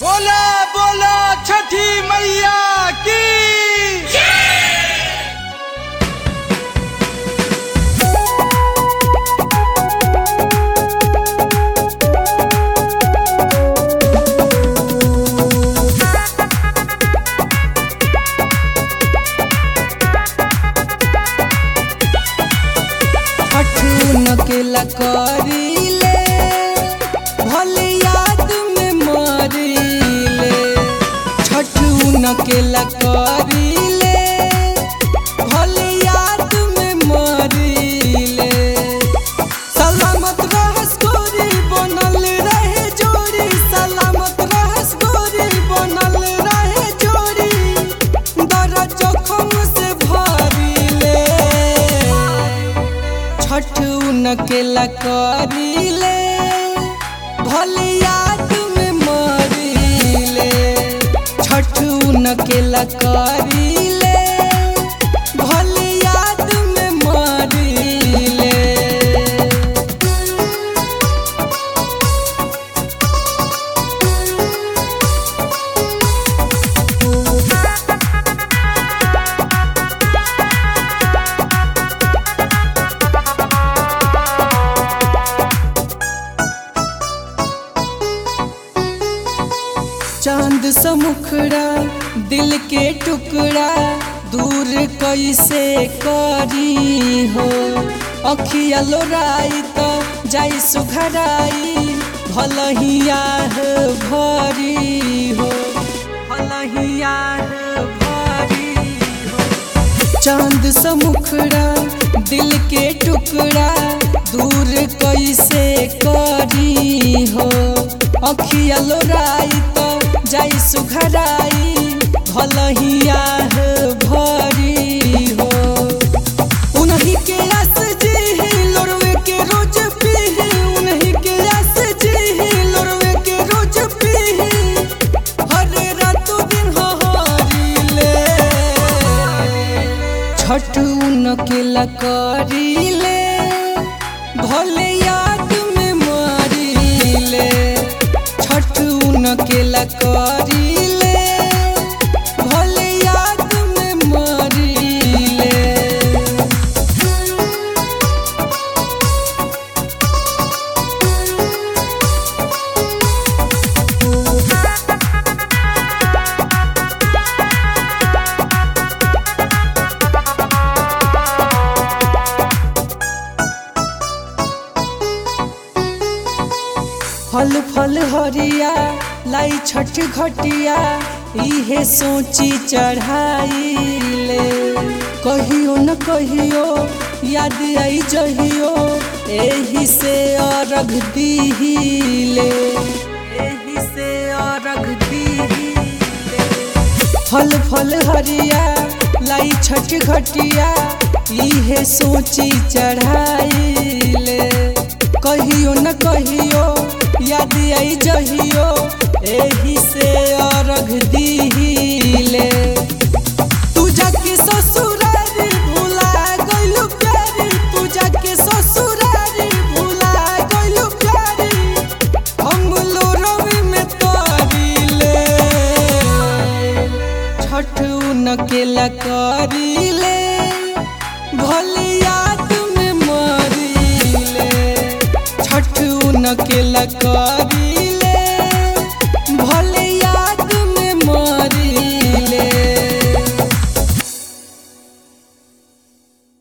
बोला बोला छठी मैया की अठून के लकड़ीले भले याद में मरीले छठून के लकड़ीले भले याद में मरीले सलामत रहस गोरी बनल रहे जोड़ी सलामत रहस गोरी बनल रहे जोड़ी दर जोखम से भरीले छठ उनकेला करीले भले याद में मरीले छठ उनकेला करीले भले याद में मरीले चांद सा मुखड़ा दिल के टुकड़ा दूर कैसे करी हो अखिया लोराई तो जाई सुघराई भलहिया भरी हो भलहिया भरी हो चांद सा मुखड़ा दिल के टुकड़ा दूर कैसे करी हो अखिया लोराई तो जाई सुघराई भलहिया भरी हो उन्हीं के आस जी लोरवे के रोज पीही उन्हीं के आस जी लोरवे के रोज पीही हर रातों दिन हरीले छठ उनके लकरीले भले याद में मरीले छठ उनके लकरीले भले याद में मरीले फल फल हरिया लाई छठ घटिया इहे सोची चढ़ाइले कहियो न कहियो याद आई जहियो एही से अरघ दीहिले एही से अरघ दीहिले फल फल हरिया लाई छठ घटिया इहे सोची चढ़ाइले कहियो न कहियो याद आई जहियो एही से अरघ दीहिले तू जाके ससुरारी भुला गइलू प्यारी तू जाके ससुरारी भुला गइलू प्यारी हम लोरवी में तोरीले छठ उनके लकरीले भले याद में मरीले छठ उनके लकरीले